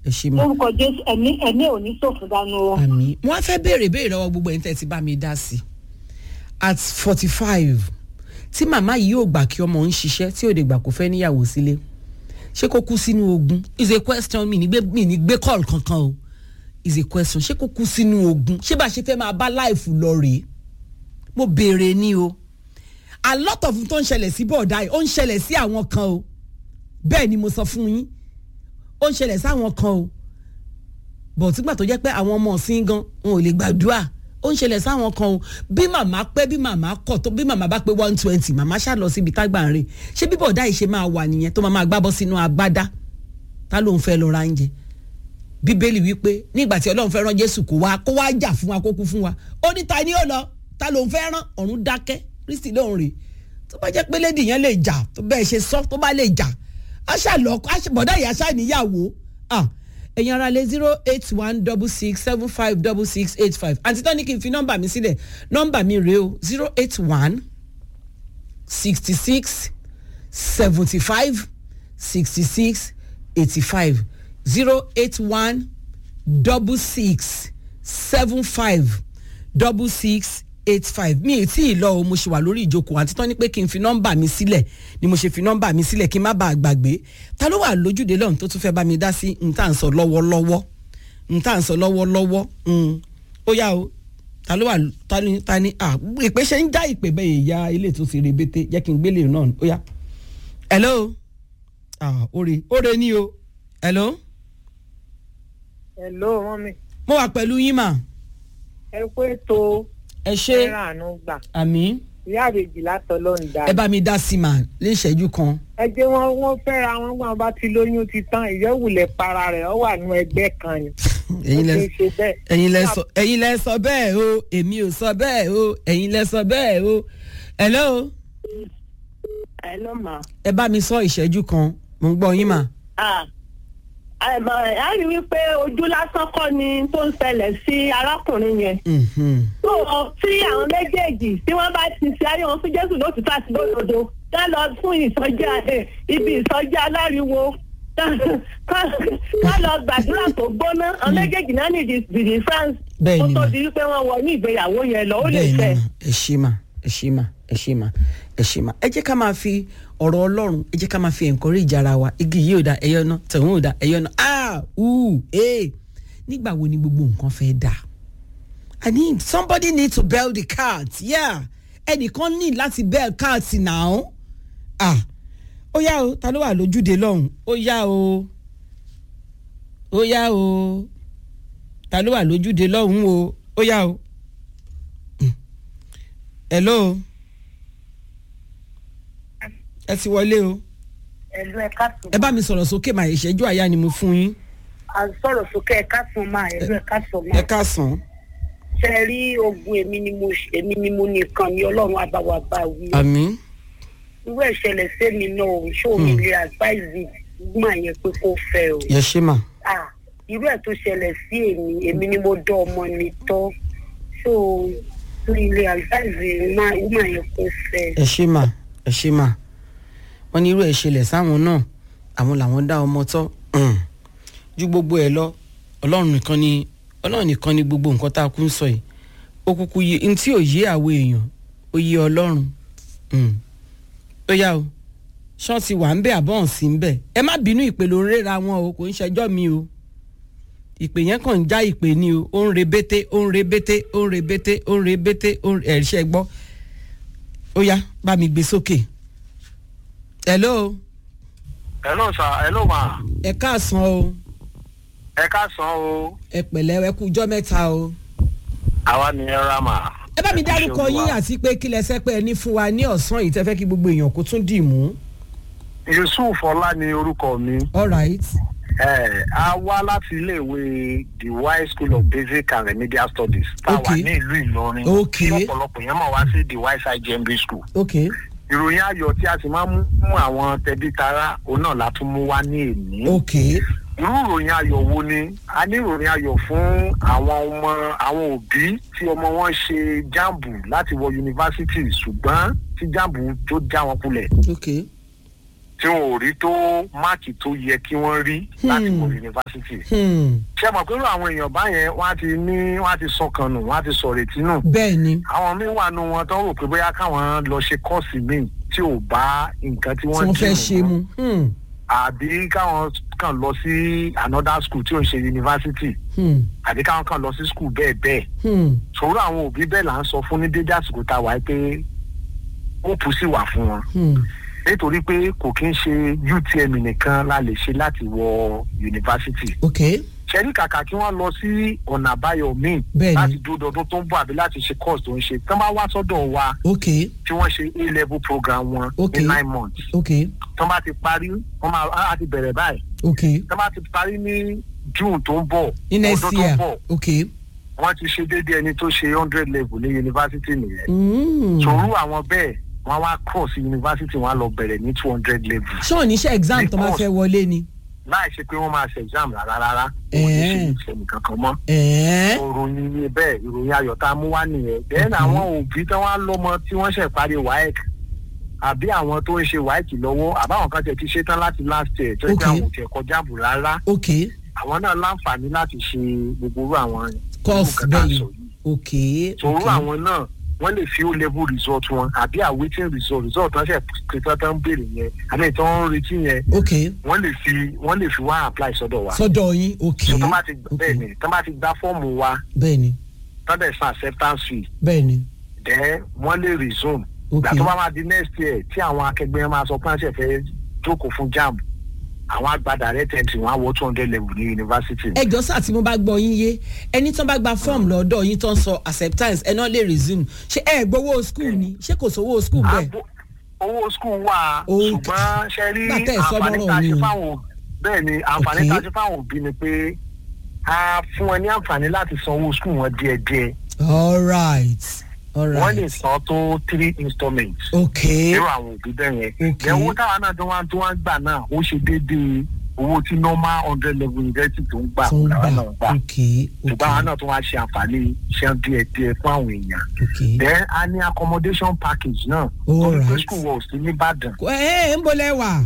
ẹ ṣe mà lórúkọ jésù ẹ̀mí ẹ̀mí ò ní ṣòfò dànù o. àmì wọn á fẹ́ béèrè béèrè lọ́wọ́ gbogbo ẹ̀yin tẹ́ ti bá mi dá sí i at forty five tí màmá yìí ò gbà kí ọmọ ń ṣiṣẹ́ tí ò lè gbà kó fẹ́ níyàwó sílé ṣé kó kú sínú ogun is a question mi ní gbé mi ní gbé call kankan o is a question ṣé kó kú sínú ogun ṣé bá a ṣe fẹ́ máa bá láìfù lọ rèé mo béèrè ni o a lot of tó ń ṣẹlẹ̀ sí bọ̀ọ̀dá yìí ó ń ṣẹlẹ̀ sí àwọn kan o bẹ́ẹ̀ ni mo sọ fún yín ó ń ṣẹlẹ̀ sáwọn kan o bọ̀ tígbà tó jẹ́ pé àwọn ọmọ ọ̀sìn gan wọn ò lè gbàdúrà ó ń ṣẹlẹ̀ sáwọn kan o bí màmá pẹ́ bí màmá kọ̀ tó bí màmá bá pé one twenty màmá ṣá lọ síbi tágbà ń rè ṣé bí bọ̀ọ̀dá yìí ṣe máa wà nìyẹn tó máa máa gbábọ́ sínú agbádá tá ló ń fẹ́ lọ ra oúnjẹ bíbélì wípé nígbà tí ọlọ́run fẹ́ rán jésù kó wá kó wá jà fún wa kó kú fún wa ó ní ta ni ó lọ ta ló ń fẹ́ rán ọ̀run dákẹ́ kristi lóhùn rè tó bá jẹ́ pé lédi yẹn lè jà tó bẹ́ẹ̀ ṣe sọ tó bá lè jà aṣá lọ bọ̀dá ìyá aṣá níyàwó ah ẹ̀yin ara lé zero eight one double six seven five double six eight five àǹtí tó ní kí n fi nọ́mbà mi sílẹ̀ nọ́mbà mi rèé o zero eight one sixty six seventy five sixty six eighty five zero eight one double six seven five double six eight five mi ì tí ì lọ o mo ṣe wà lórí ìjókòó àti tán ni pé kí n fi nọ́mbà mi sílẹ̀ ni mo ṣe fi nọ́mbà mi sílẹ̀ kí n má bàa gbàgbé ta ló wà lójúde lọ́run tó tún fẹ́ bá mi dá sí n tá à ń sọ lọ́wọ́lọ́wọ́ n tá à ń sọ lọ́wọ́lọ́wọ́ ó yá o ta ló wà ta ni ta ni ah ìpè ṣe ń já ìpè bẹ́ẹ̀ ìyá ilé tó ti rebete jẹ́ kí n gbélé náà ó yá hello ah ore ore ni o hello. hello mọ́mí. mo wà pẹ̀lú yín mà. ẹ pé tó ẹ ṣe àánú gbà. àmì ìyá àbèjì látọ̀ ló ń da. ẹ bá mi dá sí mà ní ìṣẹ́jú kan. ẹ jẹ́ wọ́n wọ́n fẹ́ra wọn gbọ́n bá ti lóyún ti tán ìyẹ́wùlẹ̀ para rẹ̀ ọ wà nú ẹgbẹ́ kan ni. ẹ̀yin lẹ Ó ti ṣe bẹ́ẹ̀. ẹ̀yin lẹ sọ ẹ̀yin lẹ sọ bẹ́ẹ̀ o èmi ò sọ bẹ́ẹ̀ o ẹ̀yin lẹ sọ bẹ́ẹ̀ o hello ẹ ló mà. ẹ bá mi sọ ìṣẹ́jú kan mo ń gbọ́ yín mà. àìmọ̀ ẹ̀ á rí wípé ojú lásán kọ́ ni tó ń ṣẹlẹ̀ sí arákùnrin yẹn. Mhm. tó o tí àwọn méjèèjì tí wọ́n bá ti ṣe ayé wọn fún jésù lótìtọ́ àti lódodo ká lọ fún ìsọjí ẹ, ibi ìsọjí aláriwo ká lọ gbàdúrà tó gbóná àwọn méjèèjì náà ní ìdí france Bẹ́ẹ̀ kó ni tó mà. di wípé wọ́n wọ ní ìgbéyàwó yẹn lọ ó lè bẹ́ẹ̀ ni fẹ́. mà ẹ ṣe mà ẹ ṣe mà ẹ ṣe mà ẹ ṣe mà ẹ jẹ́ ká máa fi ọ̀rọ̀ ọlọ́run ẹ jẹ́ ká máa fi encourage ara wa igi yìí ò da ẹyọ náà tẹ̀wọ́n ò da ẹyọ náà ah uu ee nígbà wo ni gbogbo nǹkan fẹ́ dà i need somebody need to bail the cat yeah ẹnìkan ní láti bail cat now ah ó yá o ta ló wà lójúde lọ́hùn ó yá o ó yá o ta ló wà lójúde lọ́hùn o ó yá o hello ẹ ti wọlé o ẹ̀lú ẹ̀ka sùn. ẹ bá mi sọ̀rọ̀ sókè mà ìṣẹ́jú àyà ni mo fún yín à ń sọ̀rọ̀ sókè ẹ̀ka sùn máa ẹ̀lú ẹ̀ka sùn ẹ máa. káàsán ṣe rí ogun èmi ni mo èmi ni mo nìkan ni ọlọ́run àbáwá bá wí. àmì irú ìṣẹ̀lẹ̀ sẹ́mi náà ò ṣó mi lè advise gbọ́n yẹn pé kó fẹ́ o. yẹ ṣe mà Ah, irú ẹ̀ tó ṣẹlẹ̀ sí èmi èmi ni mo dán ọmọ mi tọ́ so mi lè advise máa gbọ́n yẹn kó fẹ́. ẹ ṣe mà ẹ ṣe mà wọn ní irú ẹ ṣẹlẹ̀ sáwọn náà àwọn làwọn dá ọmọ tọ́ um, ju gbogbo ẹ lọ ọlọ́run nìkan ni ọlọ́run nìkan ni gbogbo nǹkan tá a kú ń sọ yìí ó kúkú yé n tí ò yé àwọn èèyàn ó yé ọlọ́run um, ó yá o ṣọ́ọ̀tì wà ń bẹ̀ àbọ̀ sí ń bẹ̀ ẹ má bínú ìpè ló ń réra wọn o kò ń ṣẹjọ́ mi o ìpè yẹn kàn ń já ìpè ni o ó ń re bété ó ń re bété ó ń re bété ó ń re bété ó ń ẹ̀ríṣẹ́ gbọ́ ó yá bá mi gbé sókè hello hello sir hello ma ẹ káàsán o ẹ káàsán o ẹ pẹ̀lẹ́ ẹ kú ọjọ́ mẹ́ta o àwa ni ẹ ra mà. ẹ bá mi dárúkọ yín àti pé kí lẹ sẹ́ pé ẹ ní fún wa ní ọ̀sán yìí tẹ́ fẹ́ kí gbogbo èèyàn kó tún dì mú yusuf ọlá ni orúkọ mi all right ẹ a wá láti iléèwé the wise school of basic and remedial studies tá a wà Okay. ní ìlú ìlọrin Okay. tí ọ̀pọ̀lọpọ̀ yẹn mọ̀ wá sí the wise igmb school ok ìròyìn ayọ̀ tí a sì máa ń mú fún àwọn tẹbí tará òun náà la tún mú wá ní èní ok irú ìròyìn ayọ̀ wo ni a ní ìròyìn ayọ̀ fún àwọn ọmọ àwọn òbí tí ọmọ wọn ṣe jáàmbù láti wọ yunifásitì ṣùgbọ́n tí jáàmbù tó já wọn kulẹ̀ ok tí wọn ò rí tó máàkì tó yẹ kí wọ́n rí láti wọ yunifásitì Hmm. ṣé ẹ mọ̀ pé irú àwọn èèyàn báyẹn wọ́n á ti ní wọ́n á ti sọkàn nù wọ́n á ti sọ retí nù bẹ́ẹ̀ ni àwọn míín wà nù wọn tó ń rò pé bóyá káwọn lọ ṣe kọ́ọ̀sì míì tí ò bá nǹkan tí tí wọ́n wọ́n fẹ́ dì ṣe mọ́ mu. Hmm. àbí káwọn kàn lọ sí another school tí ò ń ṣe yunifásitì Hmm. àbí káwọn kàn lọ sí school bẹ́ẹ̀ bẹ́ẹ̀ Hmm. sòrò àwọn òbí bẹ́ẹ̀ là ń sọ fún ní dédé àsìkò tá a wáyé pé ó pù sí wà fún wọn Hmm. nítorí pé kò kí ń ṣe UTM nìkan la lè ṣe láti wọ yunifásitì ok ṣẹ́rí kàkà kí wọ́n lọ sí ọ̀nà àbáyọ míì Bẹ́ẹ̀ni. láti dúró dọdún tó ń bọ̀ àbí láti ṣe course tó ń ṣe tán bá wá sọ́dọ̀ wa ok tí wọ́n ṣe a level program wọn Ok. ní nine months ok tán bá ti parí wọ́n máa á ti bẹ̀rẹ̀ báyìí ok tán bá ti parí ní June tó ń bọ̀ ní next ọdún tó year ń bọ̀ ok. wọ́n ti ṣe déédéé ẹni tó ṣe hundred level ní yunifásitì nìyẹn Hmm. sòrú àwọn bẹ́ẹ̀ wọ́n wá cross yunifásitì wọ́n á lọ bẹ̀rẹ̀ ní two hundred level ṣé ò ní ṣe exam tó máa Because- fẹ́ wọlé ni. láì ṣe pé wọ́n máa ṣe exam rárá rárá wọ́n ní ṣe Eh. ìṣẹ̀lẹ̀ kankan mọ́. ẹ̀ẹ́ ìròyìn ni bẹ́ẹ̀ ìròyìn ayọ̀ tá a mú wá nìyẹn bẹ́ẹ̀ àwọn òbí tí wọ́n á lọ́mọ tí wọ́n ṣẹ̀ parí waec àbí àwọn tó ń ṣe waec lọ́wọ́ àbáwọn kan tẹ̀ ti ṣe tán láti last year tó ń pẹ́ Okay. àwọn òtí ẹ̀kọ́ jáàbù rárá ok àwọn náà láǹfààní láti ṣe gbogbo irú àwọn course nǹkan tá a bẹ́ẹ̀ sọ ni yìí ok sòrò ok àwọn náà wọ́n lè fi ó level result wọn àbí awaiting result result tán ṣe kìtàn tán béèrè yẹn àmì ìtàn ń retí yẹn ok wọ́n lè fi wọ́n lè fi wá apply sọ́dọ̀ wa sọ́dọ̀ yín ok so tán bá ti ok bẹ́ẹ̀ ni tán bá ti gba fọ́ọ̀mù wa bẹ́ẹ̀ ni tán dẹ̀ san acceptance fee bẹ́ẹ̀ ni then wọ́n lè resume ok ìgbà tó bá máa di next year tí àwọn akẹgbẹ́ máa sọ pé wọ́n ṣe fẹ́ jókòó fún jamb àwọn àgbà direct entry wọn á wọ two hundred level ní yunifásitì. ẹjọ́ sá tí mo bá gbọ́ yín yé ẹni tán bá gba fọ́ọ̀mù lọ́dọ̀ yín tán sọ acceptance ẹ náà lè resume ṣé ẹ gbowó school ni ṣé kò sówó school bẹ́ẹ̀ Àgbo- owó school wà Okay. ṣùgbọ́n ṣe rí Nígbà tẹ́ ẹ sọ àǹfààní lọ́rọ̀ tá a ni ṣe o. fáwọn bẹ́ẹ̀ ni àǹfààní Okay. tá a ṣe fáwọn òbí ni pé a fún wọn ní àǹfààní láti san owó school wọn díẹ̀díẹ̀ all right all wọ́n lè right san tó three installments. ok irú àwọn òbí bẹ́ẹ̀ yẹn. Okay. ẹ̀ owó táwa náà tó wá tó wá gbà náà ó ṣe déédéé owó tí normal hundred level university tó ń gbà tó ń làwa gbà náà gbà. ok ok ṣùgbọ́n àwọn náà tó wá ṣe àǹfààní iṣẹ́ díẹ̀ díẹ̀ fún àwọn èèyàn. ok then a ní accommodation package náà. All torí pé right. school wa ò sí nìbàdàn ẹ ẹ ń bolẹ̀ wà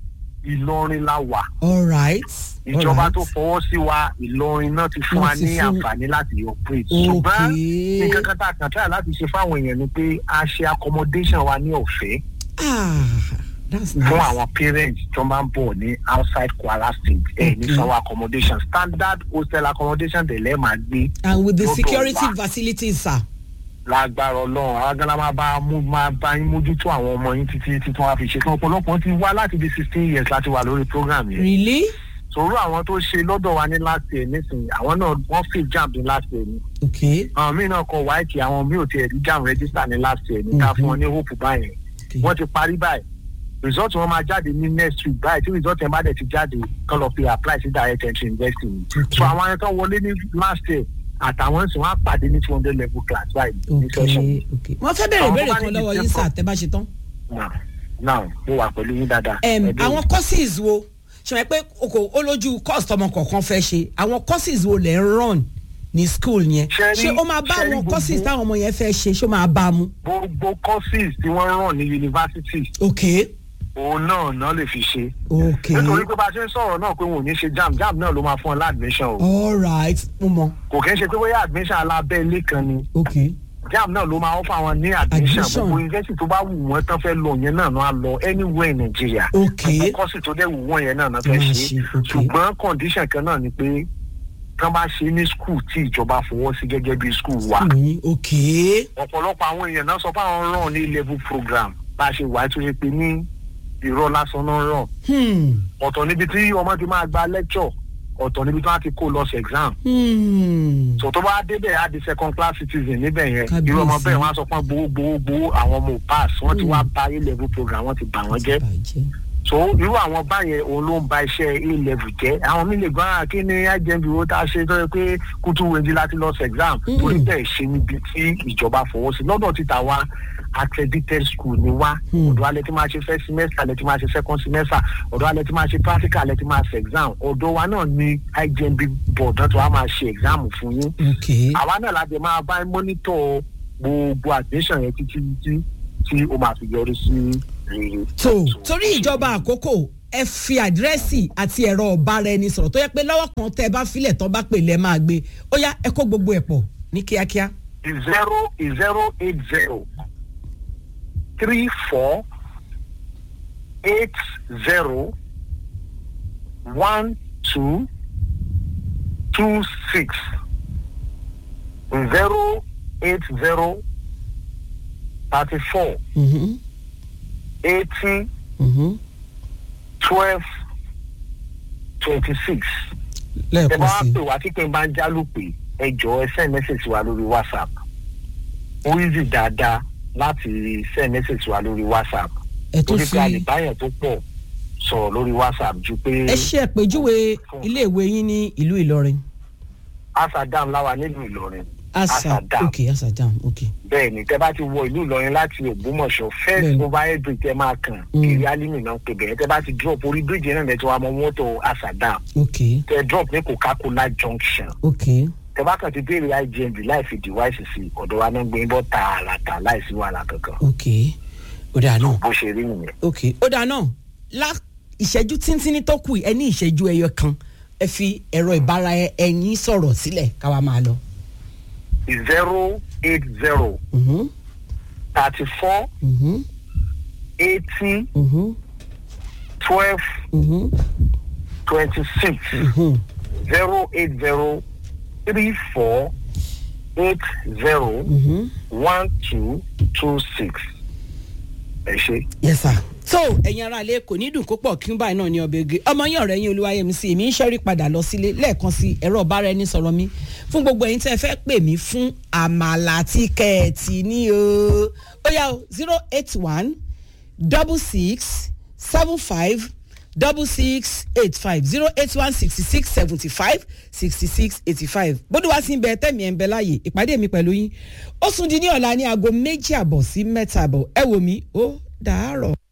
ìlọrin la wà. all right all ìjọba right tó fọwọ́ sí wa ìlọrin náà ti fún wa Wọ́n ti ní fún- àǹfààní láti operate. ṣùgbọ́n ok nǹkan kan tá a kàn try láti ṣe fáwọn èèyàn ni pé a ṣe accommodation wa ní ọ̀fẹ́. ah that's nice fún àwọn parents tó máa ń bọ̀ ní outside Kwara state ẹ̀ ní Okay. sanwó accommodation standard hostel accommodation tẹ̀lé máa gbé and with the lọ́dọ̀ security wa. facilities sir lágbára ọlọ́run àwọn agbára máa bá mú máa bá yín mójútó àwọn ọmọ yín títí títí wọn á fi ṣe tán ọ̀pọ̀lọpọ̀ ti wá láti bí sixteen years láti wà lórí program yẹn really sòrò àwọn tó ṣe lọ́dọ̀ wa ní last year nísìnyí àwọn náà wọ́n fi jam ní last year ni ok àwọn míì náà kọ wáìkì àwọn míì ò tiẹ̀ rí jam register ní last year ní ká Mhm. fún wọn ní hope báyẹn ok wọ́n ti parí báyìí result wọn máa jáde ní next week báyìí tí result yẹn bá dẹ̀ ti jáde kán lọ fi apply sí direct entry university ni Okay. so àwọn ẹni tó wọlé ní last year àtàwọn sì wọn á pàdé ní two hundred level class báyìí ní ok session ok wọ́n fẹ́ bẹ̀rẹ̀ Àwọn ìbéèrè tó bá kan ní lọ́wọ́ yín ìdíje sir tẹ́ bá ṣe tán. now now mo wà pẹ̀lú yín dáadáa. Em, Ẹ béèrè. àwọn courses wo ṣe wọ́n pé oko ó lójú course tọmọ kọ̀ọ̀kan fẹ́ ṣe àwọn courses wo lẹ̀ ń run ní school yẹn Ṣé rí- ṣé ó máa bá ṣé rí àwọn gbogbo- courses táwọn ọmọ yẹn fẹ́ ṣe ṣé ó máa bá a mu. gbogbo courses tí wọ́n ràn ní university ok òun náà náà lè fi ṣe. ok nítorí pé bá a ṣe ń sọ̀rọ̀ náà pé wọn ò ní ṣe jam jam náà ló máa fún ọ ládmission o all right mo mọ kò kí ń ṣe pé bóyá admission alábẹ́ ilé kan ni ok jam náà ló máa ń fún àwọn ní admission Admission. gbogbo university tó bá wù wọ́n tán fẹ́ lọ yẹn náà náà lọ anywhere in Nigeria ok gbogbo kọ́sì tó dẹ̀ wù wọ́n yẹn náà náà fẹ́ Máa ṣe ṣe, ok. ṣùgbọ́n condition kan náà ni pé tán bá ṣe ní school tí ìjọba fọwọ́ sí gẹ́gẹ́ bí school wa School yín, ok ọ̀pọ̀lọpọ̀ àwọn èèyàn náà sọ pé àwọn ràn ní level program bá a ṣe wà á tó ṣe pé ní irọ́ lásán náà ràn hmm. ọ̀tọ̀ níbi tí ọmọ ti máa gba lecture ọ̀tọ̀ níbi tí wọ́n ti kó lọ sí exam Hmm. so tó bá débẹ̀ á di second class citizen níbẹ̀ yẹn Kábíyèsí. irú ọmọ bẹ́ẹ̀ wọ́n á sọ pé gbowó gbowó gbowó àwọn ọmọ ò pass wọ́n ti Mm. wá ba a level program wọ́n ti bà wọ́n jẹ́ bàjẹ́ so irú àwọn báyẹn òun ló ń ba iṣẹ́ a level jẹ́ àwọn mi lè gbọ́n ara kí ni ajẹ́bi wo tá a ṣe tó yẹ pé kútu wẹ̀ndí láti lọ sí exam Mm. torí bẹ́ẹ̀ ṣe níbi tí ìjọba fọwọ́ sí lọ́dọ̀ títa wa accredited school ni wá Mm. ọ̀dọ̀ alẹ́ tí máa ṣe first semester alẹ́ tí máa ṣe second semester ọ̀dọ̀ alẹ́ tí máa ṣe practical alẹ́ tí máa ṣe exam ọ̀dọ̀ wa náà ni IJMB board náà tó wá máa ṣe exam fún yín ok àwa náà láti máa bá mọ́nítọ̀ gbogbo admission yẹn títí títí tí ó máa fi yọrí sí rere. tó torí ìjọba àkókò ẹ fi àdírẹ́sì àti ẹ̀rọ ọ̀bára ẹni sọ̀rọ̀ tó yẹ pé lọ́wọ́ kan tẹ́ ẹ bá filẹ̀ tán bá pè lẹ́ máa gbé ó yá ẹ kó gbogbo ẹ̀ pọ̀ ní kíákíá. zero zero eight zero three four eight zero one two two six zero eight zero thirty four Mhm, eighty mhm. twelve twenty six. ẹ lẹ́ẹ̀kan bá sí wá pè wá tí pé n bá ń jálùpè ẹ jọ ẹ send message wa lórí whatsapp ó easy dáadáa láti send message wa lórí whatsapp ẹ tún torí pé a lè fi báyẹn tó pọ̀ sọ̀rọ̀ lórí whatsapp ju pé ẹ ṣe àpèjúwe iléèwé yín ní ìlú ìlọrin asadam láwa nílùú ìlọrin asa Asadam. ok asadam ok bẹ́ẹ̀ ni tẹ́ bá ti wọ ìlú ìlọrin láti ògbómọ̀ṣọ́ first Bẹ́ẹ̀ni. overhead bridge tẹ́ máa kàn Mm. kiri alimi náà pé bẹ́ẹ̀ tẹ́ bá ti drop orí bridge náà lẹ́tọ́ wa mọ mọ́tò asadam ok tẹ́ drop ní coca-cola junction ok tẹ́ bá kàn ti béèrè igmb láì fi device sí ọ̀dọ̀ wa náà gbé ń bọ́ tààràtà láì sí wàhálà kankan ok ó dáa náà bó ṣe rí nìyẹn. ok ó dáa náà lá ìṣẹ́jú tíntínní tó kù ẹ ní ìṣẹ́jú ẹyọ kan ẹ fi ẹ̀rọ ìbára ẹyin sọ̀rọ̀ sílẹ̀ káwa máa lọ. zero eight zero Mhm, thirty four mhm, eighty mhm, twelve mhm, twenty six mhm. zero eight zero three four eight zero Mhm. one two two six. ẹ ṣe. yes sir. so ẹ̀yin ará ilé kò ní dùn kó pọ̀ kí n báyìí náà ní ọbẹ̀ ege ọmọ yín ọ̀rẹ́ yín olúwayẹmísí èmi ń ṣẹ́rí padà lọ sílé lẹ́ẹ̀kan sí ẹ̀rọ ọ̀bára ẹni sọ̀rọ̀ mi fún gbogbo ẹ̀yin tẹ́ ẹ fẹ́ pè mí fún àmàlà tíkẹ́ẹ̀tì ní o ó yá o zero eight one double six seven five double six eight five zero eight one sixty six seventy five sixty six eighty five bódú wá sí ń bẹ tẹ́mi ẹ̀ ń bẹ láàyè ìpàdé mi pẹ̀lú yín ó sùn di ní ọ̀la ní aago méjì àbọ̀ sí mẹ́ta àbọ̀ ẹ wò mí ó dàárọ̀.